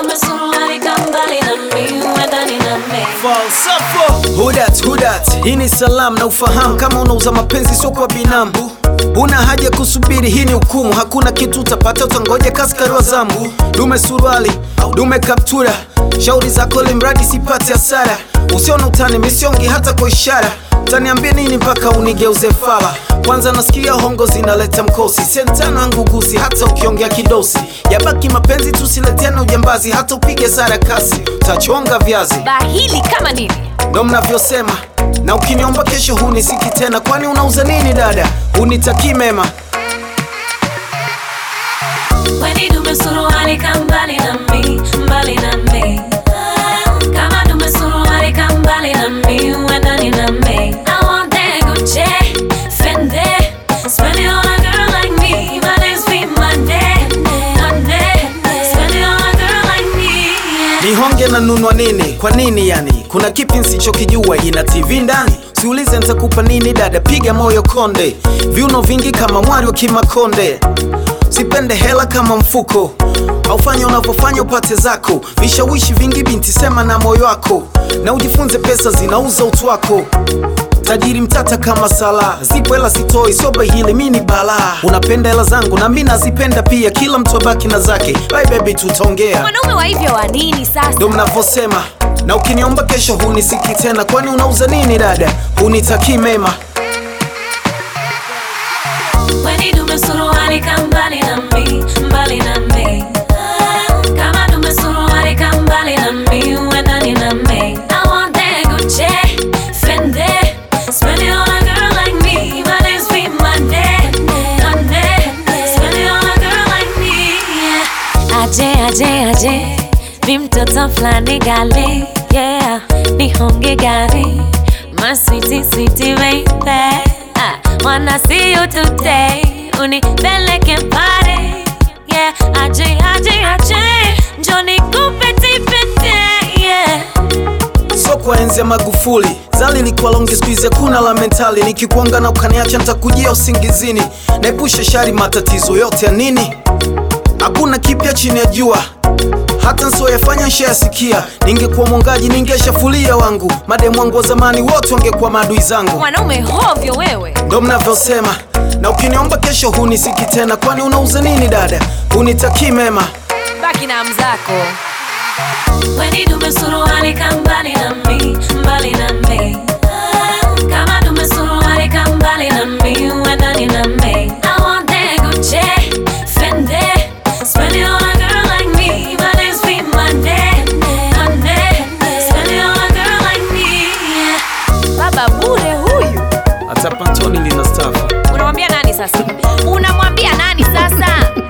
dume suruali kambali na mi uendani na mi Falsafo Hudat, hudat Hii ni salam na ufahamu Kama unauza mapenzi sio kwa binamu Una haja kusubiri, hii ni hukumu Hakuna kitu utapata, utangoja kaskari wa zambu Dume suruali, dume kaptura Shauri zako limradi sipate hasara Usione utani, misiongi hata kwa ishara Utaniambia nini mpaka unigeuze fala Kwanza nasikia hongo zinaleta mkosi Sentano yangu gusi hata ukiongea kidosi Yabaki mapenzi tusileteane ujambazi Hata upige sara kasi Utachonga viazi bahili kama nini ndo mnavyosema na ukiniomba kesho hunisiki tena kwani unauza nini dada unitakii mema Weni dume suruali kambali na mi mbali na mi Kama dume suruali kambali na mi uendani na mi I want that Gucci, Fendi Spend it on a girl like me My name's be Monday, Monday Spend it on a girl like me yeah. nihonge na nunwa nini kwa nini yani kuna kipi nsichokijua ina tv ndani siulize nitakupa nini dada piga moyo konde viuno vingi kama mwari wa kimakonde sipende hela kama mfuko aufanya unavyofanya upate zako vishawishi vingi binti sema na moyo wako na ujifunze pesa zinauza utu wako tajiri mtata kama sala zipo hela sitoi soba hili mi ni balaa unapenda hela zangu na mi nazipenda pia kila mtu abaki na zake bye baby tutaongea mwanaume wa hivyo wa nini sasa ndo mnavyosema na ukiniomba kesho hunisiki tena kwani unauza nini dada hunitakii mema Weni dume suruali kambali na mi mbali na mi Kama dume suruali kambali na mi uendani na mi I want that Gucci, Fendi Spend it on a girl like me My name's be Monday, Monday Spend it on a girl like me yeah. Aje, aje, aje Mi mtoto flani gali Yeah, nihonge gari My sweetie, sweetie baby I wanna see you today Unipeleke party Yeah, aje, aje, aje Njoni kupeti pete Yeah so kwa enzi ya magufuli zali likuwa longi skuizi hakuna la mentali nikikuanga na ukaniacha ntakujia usingizini naepusha shari matatizo yote ya nini hakuna kipya chini ya jua hata nsioyafanya nshayasikia ningekuwa mwongaji ningeshafulia wangu mademu wangu wa zamani wote wangekuwa maadui zangu mwanaume hovyo wewe ndo mnavyosema na ukiniomba kesho hunisiki tena kwani unauza nini dada hunitakii mema baki na mzako Weni dume suruali kambali na mi mbali na mi Kama dume suruali kambali na mi uendani na mi I want that Gucci, Fendi Spend it on a girl like me My name's be Monday, Monday Spend it on a girl like me yeah. baba bure huyu hata pantoni lina stafu unamwambia nani sasa unamwambia nani sasa